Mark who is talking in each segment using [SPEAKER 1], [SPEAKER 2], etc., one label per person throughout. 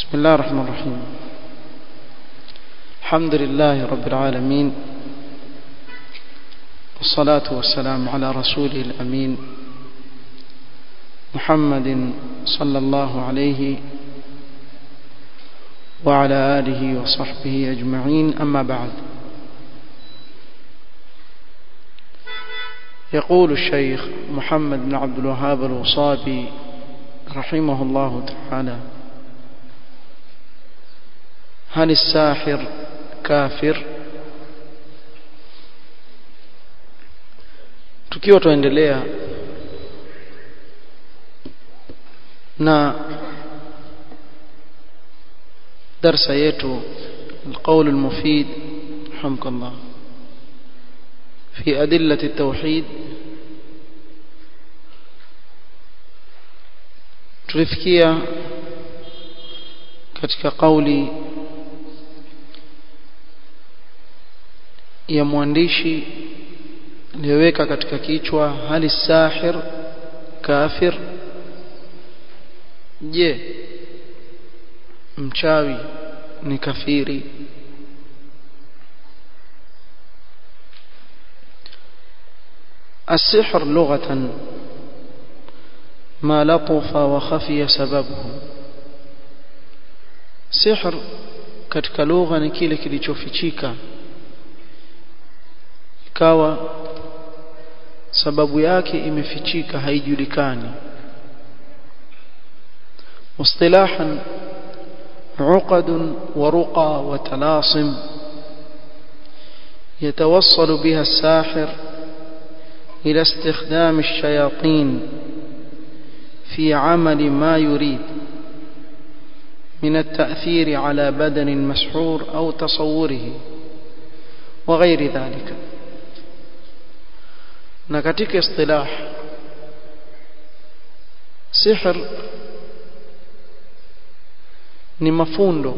[SPEAKER 1] بسم الله الرحمن الرحيم الحمد لله رب العالمين والصلاة والسلام على رسوله الأمين محمد صلى الله عليه وعلى آله وصحبه أجمعين أما بعد يقول الشيخ محمد بن عبد الوهاب الوصابي رحمه الله تعالى هل الساحر كافر tukiwa tuendelea na darsa yetu القول المفيد رحمك الله في أدلة التوحيد tulifikia katika kauli ya mwandishi aliyoweka katika kichwa hali sahir kafir je mchawi ni kafiri السحر لغة ما لطف وخفي سببه سحر katika lugha ni kile kilichofichika ikawa sababu yake imefichika haijulikani مصطلاحا عقد ورقى وتلاصم يتوصل بها الساحر إلى استخدام الشياطين في عمل ما يريد من التأثير على بدن مسحور أو تصوره وغير ذلك نكتك اصطلاح سحر ni mafundo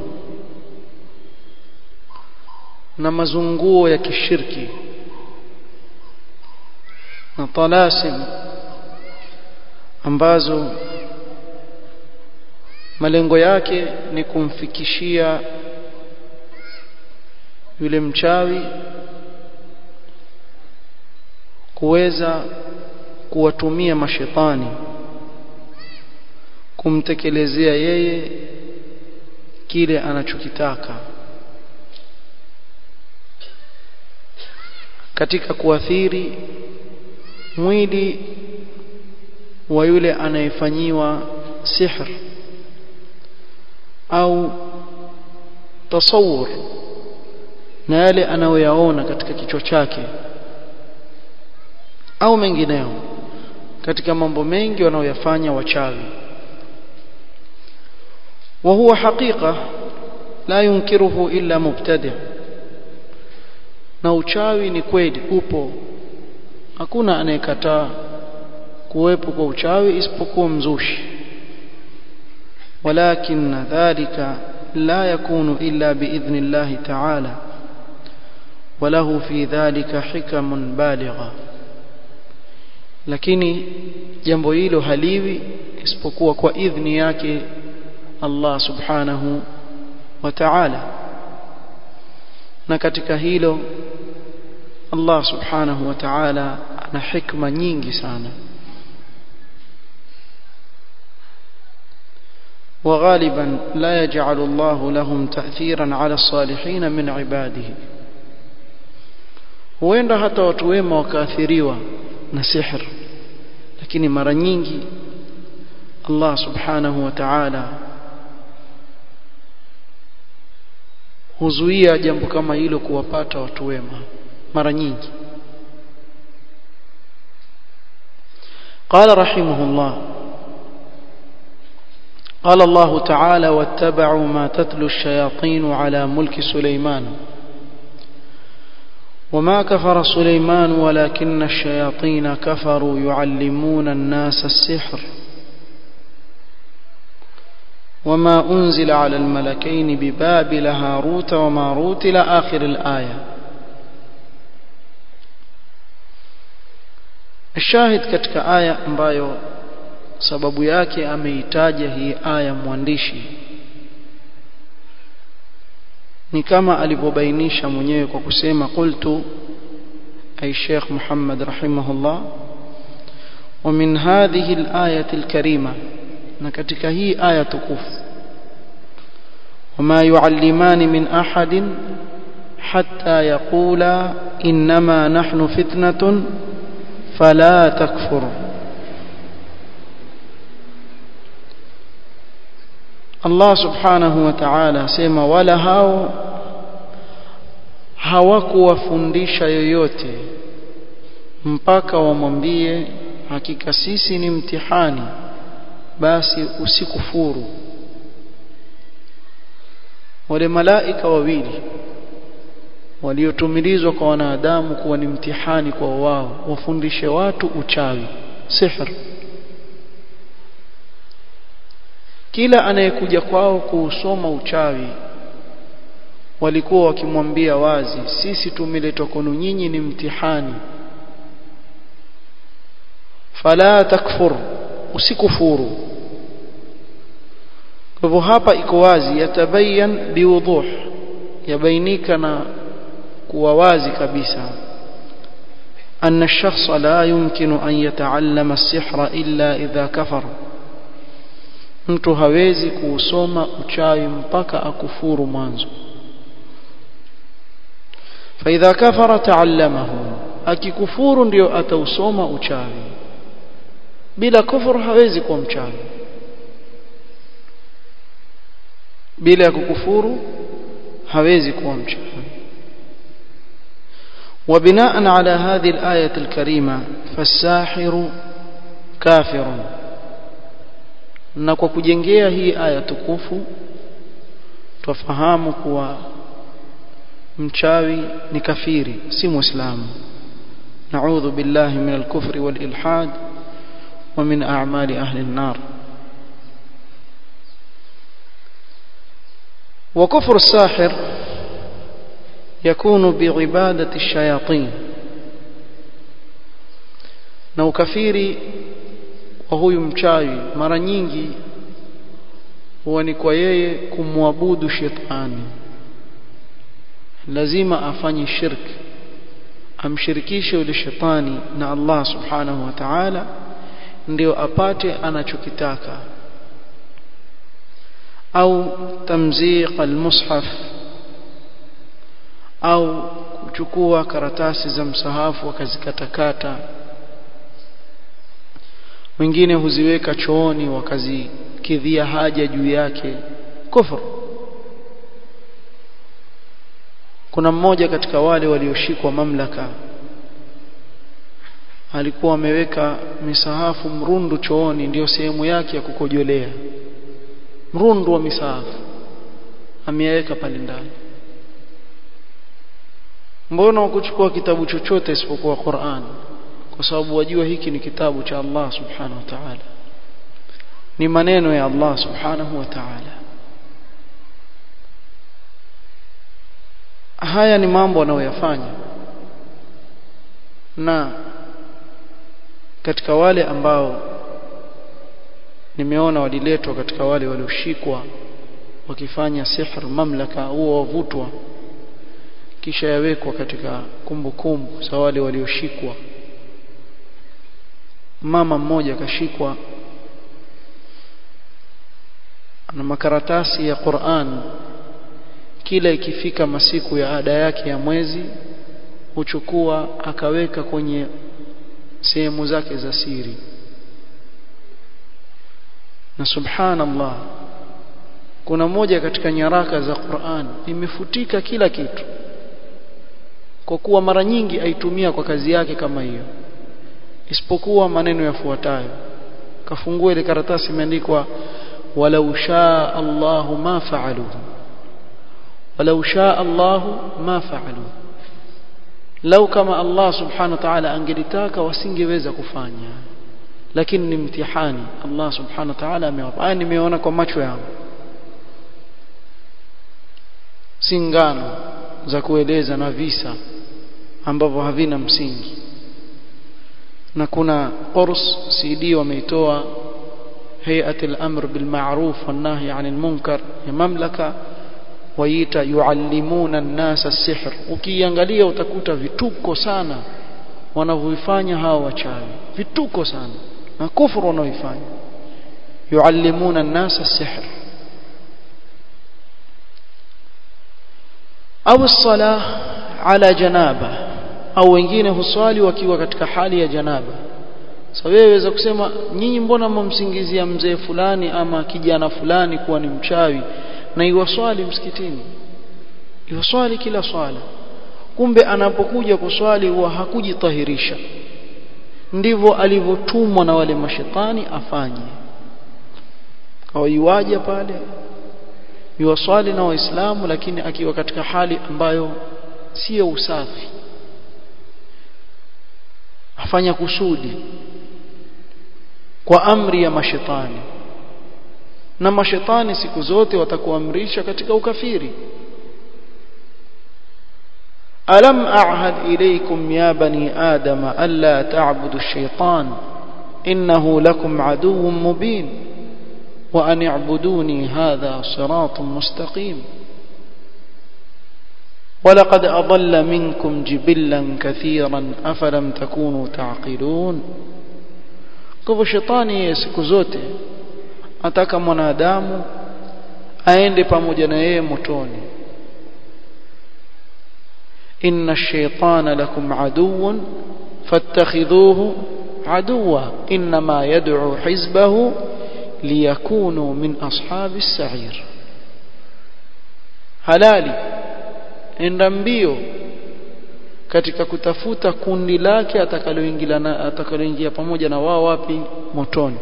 [SPEAKER 1] na mazunguo ya kishirki na talasim ambazo malengo yake ni kumfikishia yule mchawi kuweza kuwatumia mashetani kumtekelezea yeye kile anachokitaka katika kuathiri mwili wa yule anayefanyiwa sihr au tasawur na yale anayoyaona katika kichwa chake au mengineo katika mambo mengi wanayoyafanya wachawi وهو حقيقة لا ينكره إلا مبتدع na uchawi ni kweli upo hakuna anayekataa kuwepo kwa uchawi isipokuwa mzushi walakin dhalika la yakunu illa biidhni Allah ta'ala وله في ذلك حكم بالغة lakini jambo hilo haliwi isipokuwa kwa idhni yake Allah subhanahu wa ta'ala na katika hilo Allah subhanahu wa ta'ala ana hikma nyingi sana وغالبا لا يجعل الله لهم تأثيرا على الصالحين من عباده huenda hata watu wema wakaathiriwa na sihr lakini mara nyingi Allah subhanahu wa ta'ala huzuia jambo kama hilo kuwapata watu wema mara nyingi قال رحمه الله قال الله تعالى واتبعوا ما تتلو الشياطين على ملك سليمان وما كفر سليمان ولكن الشياطين كفروا يعلمون الناس السحر وما أنزل على الملكين ببابل هاروت وماروت إلى آخر الآية الشاهد katika aya ambayo sababu yake ameitaja hii aya mwandishi ni kama alivyobainisha mwenyewe kwa kusema qultu ay Sheikh Muhammad rahimahullah ومن هذه الآية الكريمة نكتك هي آية تكف وما يعلمان من أحد حتى يقولا إنما نحن فتنة فلا تكفر Allah subhanahu wa ta'ala sema wala hao hawakuwafundisha yoyote mpaka wamwambie hakika sisi ni mtihani basi usikufuru wale malaika wawili waliotumilizwa kwa wanadamu kuwa ni mtihani kwa wao wafundishe watu uchawi sihr kila anayekuja kwao kuusoma uchawi walikuwa wakimwambia wazi sisi tumeletwa kwenu nyinyi ni mtihani fala takfur usikufuru kwa hivyo hapa iko wazi yatabayan biwuduh yabainika na kuwa wazi kabisa أن الشخص لا يمكن أن يتعلم السحر إلا إذا كفر mtu hawezi kuusoma uchawi mpaka akufuru mwanzo فإذا كفر تعلمه akikufuru ndio atausoma uchawi bila kufuru hawezi kuwa mchawi bila ya kukufuru hawezi kuwa mchawi وبناء على هذه الآية الكريمة فالساحر كافر na kwa kujengea hii aya tukufu twafahamu kuwa mchawi ni kafiri si muislamu نعوذ بالله من الكفر والإلحاد ومن أعمال أهل النار وكفر الساحر يكون بعبادة الشياطين na ukafiri wa huyu mchawi mara nyingi huwa ni kwa yeye kumwabudu shetani lazima afanye shirki amshirikishe yule shetani na Allah subhanahu wa ta'ala ndio apate anachokitaka au tamziq almushaf au kuchukua karatasi za msahafu wakazikatakata wengine huziweka chooni wakazikidhia haja juu yake kufur kuna mmoja katika wale walioshikwa mamlaka alikuwa ameweka misahafu mrundu chooni ndiyo sehemu yake ya kukojolea mrundu wa misahafu ameyaweka pale ndani mbona wakuchukua kitabu chochote isipokuwa Qur'an kwa sababu wajua hiki ni kitabu cha Allah subhanahu wa ta'ala ni maneno ya Allah subhanahu wa ta'ala haya ni mambo anayoyafanya na katika wale ambao nimeona waliletwa katika wale walioshikwa wakifanya sihr mamlaka huo wavutwa kisha yawekwa katika kumbukumbu za wale walioshikwa mama mmoja akashikwa ana makaratasi ya Qur'an kila ikifika masiku ya ada yake ya mwezi huchukua akaweka kwenye sehemu zake za siri na subhanallah kuna moja katika nyaraka za Qur'an imefutika kila kitu kwa kuwa mara nyingi aitumia kwa kazi yake kama hiyo isipokuwa maneno yafuatayo kafungua ile karatasi imeandikwa walau shaa Allahu ma fa'aluhu walau shaa Allahu ma fa'aluhu lau kama Allah subhanahu wa ta'ala angelitaka wasingeweza kufanya lakini ni mtihani Allah subhanahu wa ta'ala amewapa haya nimeona kwa macho yangu singano za kueleza na visa ambavyo havina msingi na kuna qurs CD wameitoa hay'at al-amr bil ma'ruf wan nahy 'anil munkar ya mamlaka waita yuallimuna an-nasa sihr ukiangalia utakuta vituko sana wanavyofanya hawa wachawi vituko sana na kufuru wanaoifanya yuallimuna an-nasa sihr au sala ala janaba au wengine huswali wakiwa katika hali ya janaba sasa so, wewe waweza kusema nyinyi mbona mmsingizia mzee fulani ama kijana fulani kuwa ni mchawi na iwaswali msikitini iwaswali kila swala kumbe anapokuja kuswali huwa hakujitahirisha ndivyo alivyotumwa na wale mashetani afanye hawaiwaje pale yuwaswali na waislamu lakini akiwa katika hali ambayo sio usafi afanya kusudi kwa amri ya mashetani na mashetani siku zote watakuamrisha katika ukafiri alam a'had ilaykum ya bani adama alla ta'budu ash-shaytan innahu lakum aduwwun mubin wa an i'buduni hadha siratun mustaqim ولقد أضل منكم جبلا كثيرا أفلم تكونوا تعقلون kwa shetani yeye siku zote ataka mwanadamu aende pamoja na yeye motoni inna ash-shaytana lakum aduwwun fattakhidhuhu aduwwa inma yad'u hizbahu liyakunu min ashabi as-sa'ir halali enda mbio katika kutafuta kundi lake atakaloingia na atakaloingia pamoja na wao wapi motoni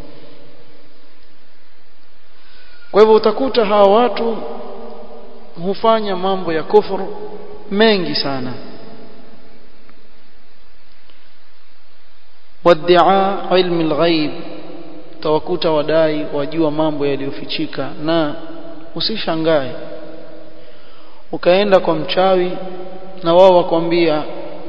[SPEAKER 1] kwa hivyo utakuta hawa watu hufanya mambo ya kufuru mengi sana wad'a ilmi alghaib tawakuta wadai wajua mambo yaliyofichika na usishangae ukaenda kwa mchawi na wao wakwambia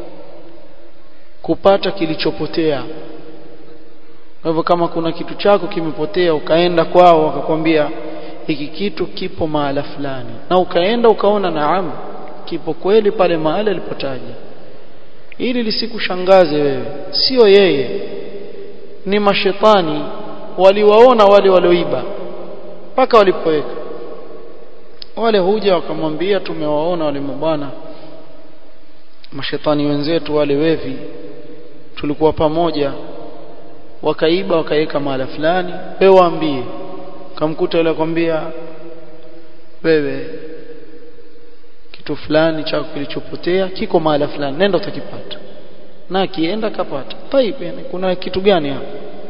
[SPEAKER 1] kupata kilichopotea kwa hivyo kama kuna kitu chako kimepotea ukaenda kwao wakakwambia hiki kitu kipo mahala fulani na ukaenda ukaona naam kipo kweli pale mahali alipotaja ili lisikushangaze wewe sio yeye ni mashetani waliwaona wale walioiba mpaka walipoweka wale huja wakamwambia tumewaona wale mabwana mashetani wenzetu wale wevi tulikuwa pamoja wakaiba wakaweka mahala fulani wewe waambie kamkuta yule akwambia wewe kitu fulani chako kilichopotea kiko mahala fulani nenda utakipata na akienda kapata taib yani kuna kitu gani hapo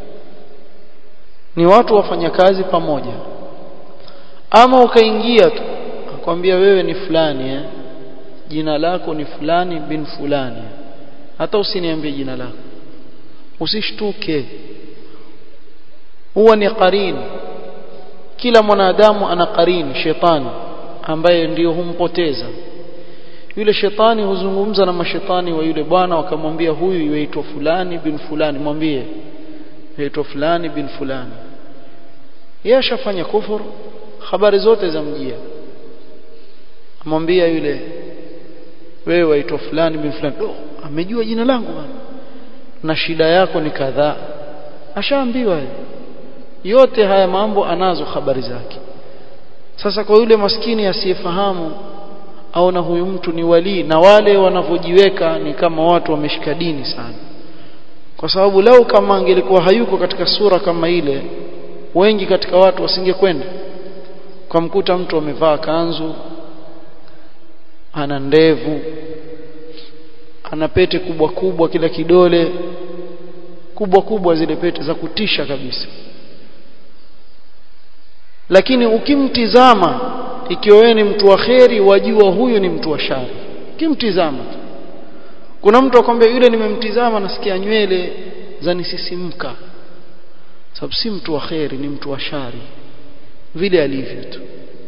[SPEAKER 1] ni watu wafanya kazi pamoja ama ukaingia tu akwambia wewe ni fulani eh jina lako ni fulani bin fulani hata usiniambie jina lako usishtuke huwa ni qarin kila mwanadamu ana qarin shetani ambaye ndiyo humpoteza yule shetani huzungumza na mashetani wa yule bwana wakamwambia huyu yaitwa fulani bin fulani mwambie yaitwa fulani bin fulani yeye ashafanya kufuru habari zote za mjia amwambia yule wewe waitwa fulani bin fulani oh, amejua jina langu bwana na shida yako ni kadhaa ashaambiwa yote haya mambo anazo habari zake sasa kwa yule maskini asiyefahamu aona huyu mtu ni walii na wale wanavyojiweka ni kama watu wameshika dini sana kwa sababu lau kama angelikuwa hayuko katika sura kama ile wengi katika watu wasingekwenda kwa mkuta mtu amevaa kanzu ana ndevu ana pete kubwa kubwa kila kidole kubwa kubwa zile pete za kutisha kabisa lakini ukimtizama ikiwa wewe ni mtu wa kheri wajua huyu ni mtu wa shari ukimtizama kuna mtu akwambia yule nimemtizama nasikia nywele zanisisimka sababu si mtu wa kheri ni mtu wa shari vile alivyo tu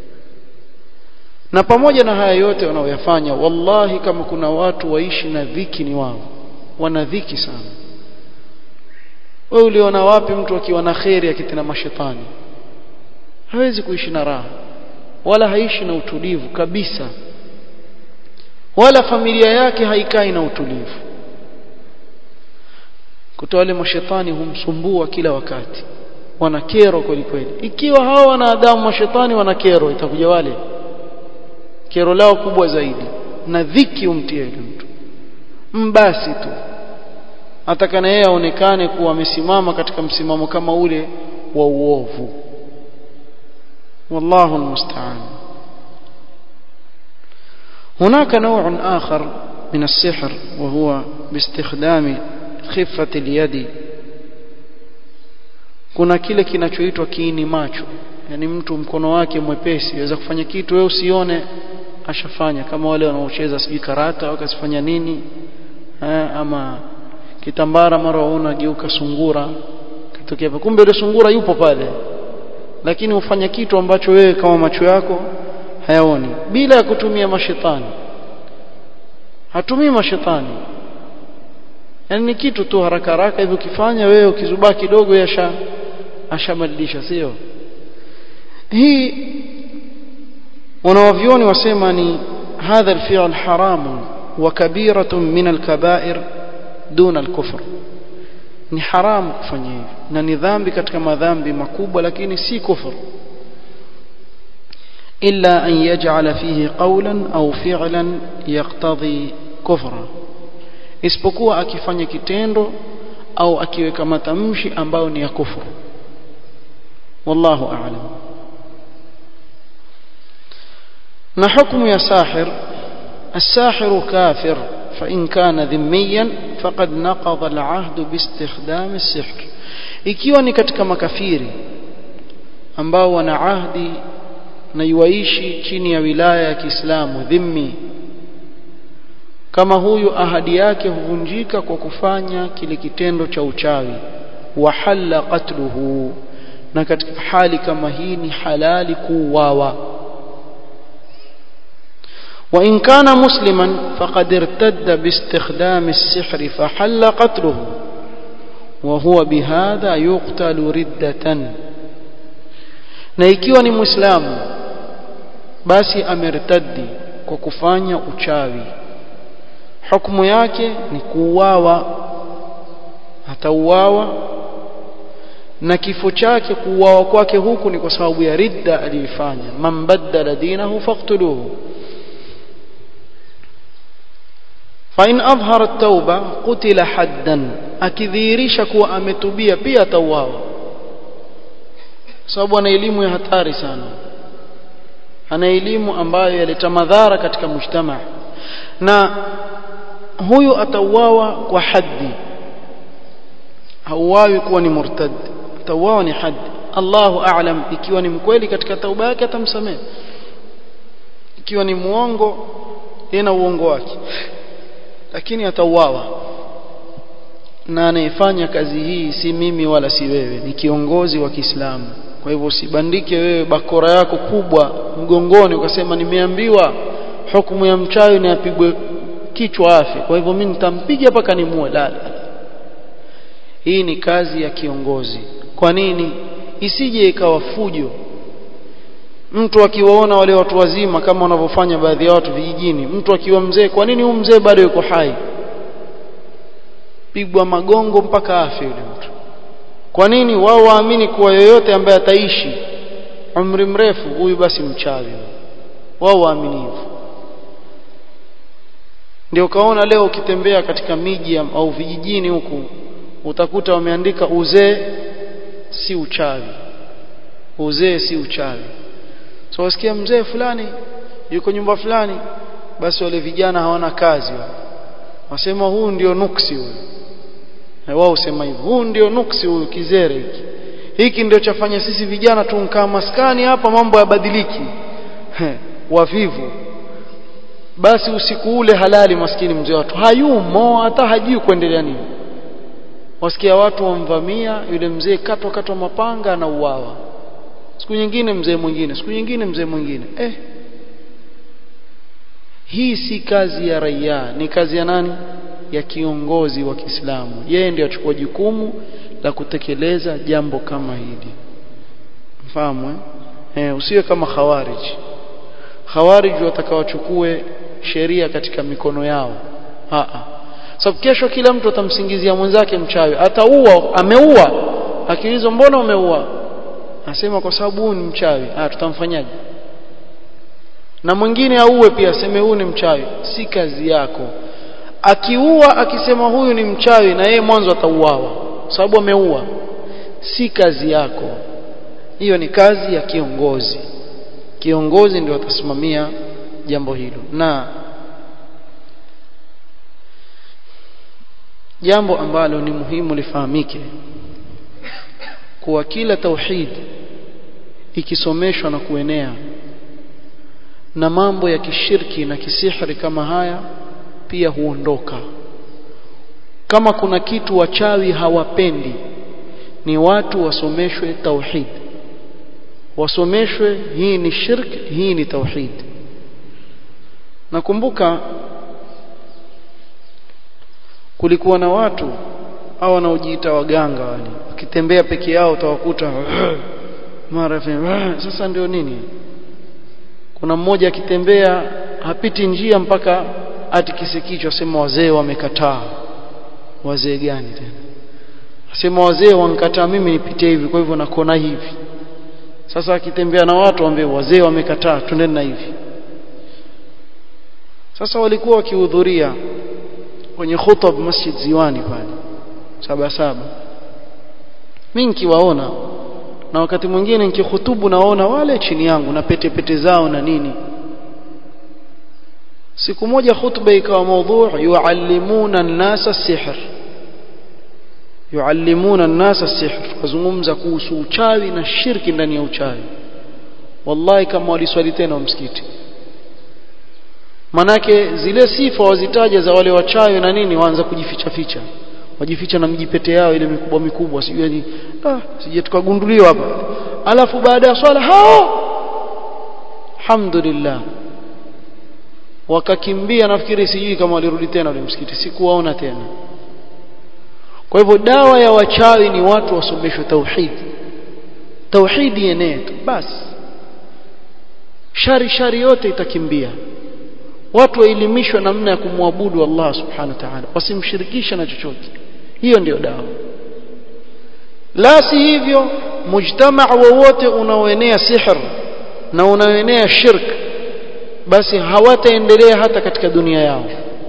[SPEAKER 1] na pamoja na haya yote wanaoyafanya wallahi kama kuna watu waishi na dhiki ni wao wana dhiki sana wewe uliona wapi mtu akiwa na kheri akitenda mashetani hawezi kuishi na raha wala haishi na utulivu kabisa wala familia yake haikai na utulivu kutoa wale mashetani humsumbua kila wakati wana kero kweli kweli ikiwa hawa wanadamu mashetani wana kero itakuja wale kero lao kubwa zaidi na dhiki umtie yule mtu mbasi tu ataka na yeye aonekane kuwa amesimama katika msimamo kama ule wa uovu wallahu almusta'an هناك نوع آخر من السحر وهو باستخدام خفة اليد kuna kile kinachoitwa kiini macho yani mtu mkono wake mwepesi aweza kufanya kitu wewe usione ashafanya kama wale wanaocheza sijui karata wakasifanya nini ha, ama kitambara mara waona geuka sungura kitokea kumbe ile sungura yupo pale lakini ufanya kitu ambacho wewe kama macho yako hayaoni bila ya kutumia mashetani hatumii mashetani yani ni kitu tu haraka haraka hivi ukifanya wewe ukizubaa kidogo yasha ashabadilisha sio hii wanawavyoni wasema ni hadha alfi'l haramun wa kabiratun min alkaba'ir duna alkufr ni haramu kufanya hivi na ni dhambi katika madhambi makubwa lakini si kufur إلا أن يجعل فيه قولا أو فعلا يقتضي كفرا isipokuwa akifanya kitendo au akiweka matamshi ambayo ni ya kufuru wallahu a'lam na hukumu ya sahir الساحر كافر فإن كان ذميا فقد نقض العهد باستخدام السحر ikiwa ni katika makafiri ambao wana ahdi na yuaishi chini ya wilaya ya Kiislamu dhimmi kama huyu ahadi yake huvunjika kwa kufanya kile kitendo cha uchawi wa halla qatluhu na katika hali kama hii ni halali kuuawa وإن كان مسلما فقد ارتد باستخدام السحر فحل قتله وهو بهذا يقتل ردة na ikiwa ni muislamu basi amertaddi kwa kufanya uchawi hukumu yake ni kuuawa atauawa na kifo chake kuuawa kwake huku ni kwa sababu ya ridda aliyoifanya man baddala dinahu faqtuluhu فإن أظهر التوبة قتل حدا akidhihirisha kuwa ametubia pia atauawa sababu ana elimu ya hatari sana ana elimu ambayo yaleta madhara katika mujtama na huyu atauawa kwa haddi hauawi kuwa ni murtad atauawa ni haddi Allahu a'lam ikiwa ni mkweli katika tauba yake atamsamehe ikiwa ni muongo yeye na uongo wake lakini atauawa na anayefanya kazi hii si mimi wala si wewe ni kiongozi wa Kiislamu kwa hivyo usibandike wewe bakora yako kubwa mgongoni ukasema nimeambiwa hukumu ya mchawi ni apigwe kichwa afi kwa hivyo mimi nitampiga mpaka nimue la, la hii ni kazi ya kiongozi kwa nini isije ikawa fujo mtu akiwaona wale watu wazima kama wanavyofanya baadhi ya watu vijijini mtu akiwa mzee kwa nini huyu mzee bado yuko hai pigwa magongo mpaka afe yule mtu kwa nini wao waamini kuwa yoyote ambaye ataishi umri mrefu huyu basi mchawi wao waamini hivyo ndio kaona leo ukitembea katika miji au vijijini huku utakuta wameandika uzee si uchawi uzee si uchawi so wasikia mzee fulani yuko nyumba fulani basi wale vijana hawana kazi wasema huu ndio nuksi huyu na wao usema hivyo huu ndio nuksi huyu kizere hiki hiki ndio chafanya sisi vijana tunkaa maskani hapa mambo yabadiliki wavivu basi usiku ule halali maskini mzee watu hayumo hata hajui kuendelea nini wasikia watu wamvamia yule mzee katwa katwa mapanga na uwawa siku nyingine mzee mwingine siku nyingine mzee mwingine eh hii si kazi ya raia ni kazi ya nani ya kiongozi wa Kiislamu yeye ndiye achukua jukumu la kutekeleza jambo kama hili mfahamu eh? eh usiwe kama khawarij khawarij watakawachukue sheria katika mikono yao a sababu kesho kila mtu atamsingizia mwenzake mchawi ataua ameua akiulizwa mbona umeua asema kwa sababu huyu ni mchawi ah tutamfanyaje na mwingine auwe pia aseme huyu ni mchawi si kazi yako akiua akisema huyu ni mchawi na yeye mwanzo atauawa sababu ameua si kazi yako hiyo ni kazi ya kiongozi kiongozi ndio atasimamia jambo hilo na jambo ambalo ni muhimu lifahamike kuwa kila tauhid ikisomeshwa na kuenea na mambo ya kishirki na kisihri kama haya pia huondoka kama kuna kitu wachawi hawapendi ni watu wasomeshwe tauhid wasomeshwe hii ni shirk hii ni tauhid nakumbuka kulikuwa na watu au wanaojiita waganga wale ukitembea peke yao utawakuta mara sasa ndio nini kuna mmoja akitembea hapiti njia mpaka atikise kichwa asema wazee wamekataa wazee gani tena asema wazee wankataa mimi nipite hivi kwa hivyo nakona hivi sasa akitembea na watu waambie wazee wamekataa twendeni na hivi sasa walikuwa wakihudhuria kwenye khutab masjid ziwani pale saba saba mimi nikiwaona na wakati mwingine nikihutubu naona wale chini yangu na pete pete zao na nini siku moja khutba ikawa mada yuallimuna an-nasa sihr yuallimuna an-nasa sihr wazungumza kuhusu uchawi na shirki ndani ya uchawi wallahi kama waliswali tena msikiti manake zile sifa wazitaja za wale wachawi na nini waanza kujificha ficha wajificha na mjipete yao ile mikubwa mikubwa sijui ni ah sije tukagunduliwa hapa alafu baada ya swala hao alhamdulillah wakakimbia nafikiri sijui kama walirudi tena ule msikiti sikuwaona tena kwa hivyo dawa ya wachawi ni watu wasomeshwe tauhid tauhidi yenee tu basi shari shari yote itakimbia watu waelimishwe namna ya kumwabudu Allah subhanahu wa ta'ala wasimshirikishe na chochote hiyo ndiyo dawa la si hivyo mujtamaa wowote unaoenea sihr na unaoenea shirk basi hawataendelea hata katika dunia yao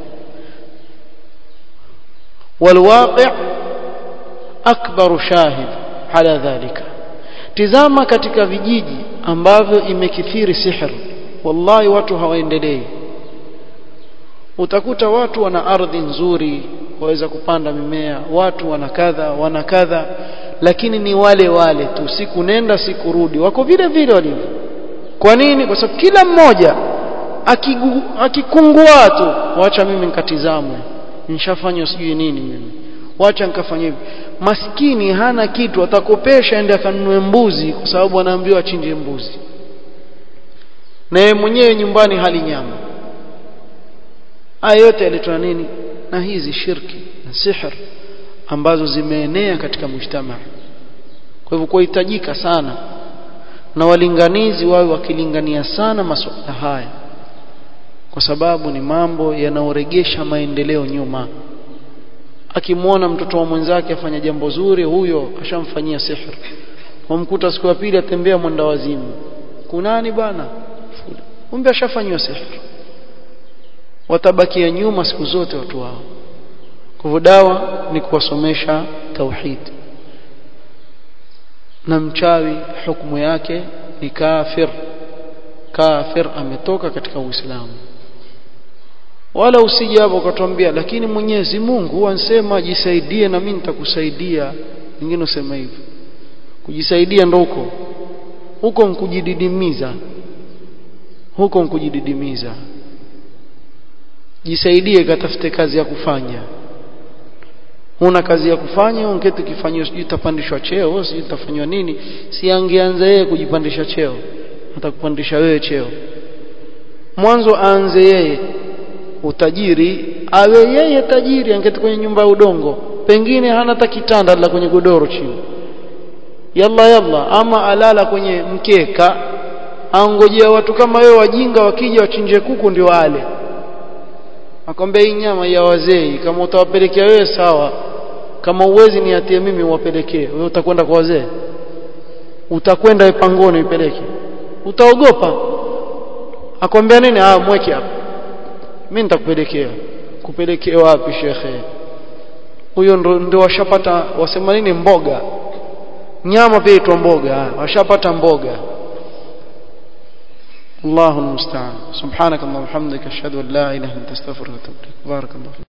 [SPEAKER 1] والواقع أكبر شاهد على ذلك tizama katika vijiji ambavyo imekithiri sihr wallahi watu hawaendelei utakuta watu wana ardhi nzuri waweza kupanda mimea watu wana kadha wana kadha lakini ni wale wale tu siku nenda siku rudi wako vile vile walivyo kwa nini kwa sababu kila mmoja akikungua tu wacha mimi nikatizamwe nishafanywa sijui nini mimi wacha nikafanya hivi maskini hana kitu atakopesha ende akanunue mbuzi kwa sababu anaambiwa achinje mbuzi na yeye mwenyewe nyumbani hali nyama haya yote yaletwa nini na hizi shirki na sihr ambazo zimeenea katika mujtamaa kwa hivyo kuhitajika sana na walinganizi wawe wakilingania sana masuala haya kwa sababu ni mambo yanaoregesha maendeleo nyuma akimwona mtoto wa mwenzake afanya jambo zuri huyo ashamfanyia sihr wamkuta siku ya pili atembea mwenda wazimu kunani bwana kumbe ashafanywa sihr watabakia nyuma siku zote watu wao kwa hivyo dawa ni kuwasomesha tauhid na mchawi hukumu yake ni kafir kafir ametoka katika uislamu wala usije hapo ukatuambia lakini Mwenyezi Mungu ansema jisaidie na mimi nitakusaidia wengine usema hivyo kujisaidia ndo huko huko nkujididimiza huko nkujididimiza jisaidie katafute kazi ya kufanya huna kazi ya kufanya ungeti kifanywa sijui utapandishwa cheo sijui utafanywa nini si angeanza yeye kujipandisha cheo atakupandisha wewe cheo mwanzo aanze yeye utajiri awe yeye tajiri angeti kwenye nyumba ya udongo pengine hana hata kitanda la kwenye godoro chini yalla yalla ama alala kwenye mkeka angojea watu kama wewe wajinga wakija wachinje kuku ndio wale akwambia hii nyama ya wazee kama utawapelekea wewe sawa kama uwezi niatie mimi uwapelekee wewe utakwenda kwa wazee utakwenda pangoni ipeleke utaogopa akwambia nini ah mweke hapa mimi nitakupelekea kupelekea wapi shekhe huyo ndo, ndo washapata wasema nini mboga nyama pia itwa mboga washapata mboga الله المستعان سبحانك اللهم وبحمدك اشهد ان لا اله الا انت استغفرك واتوب اليك بارك الله فيك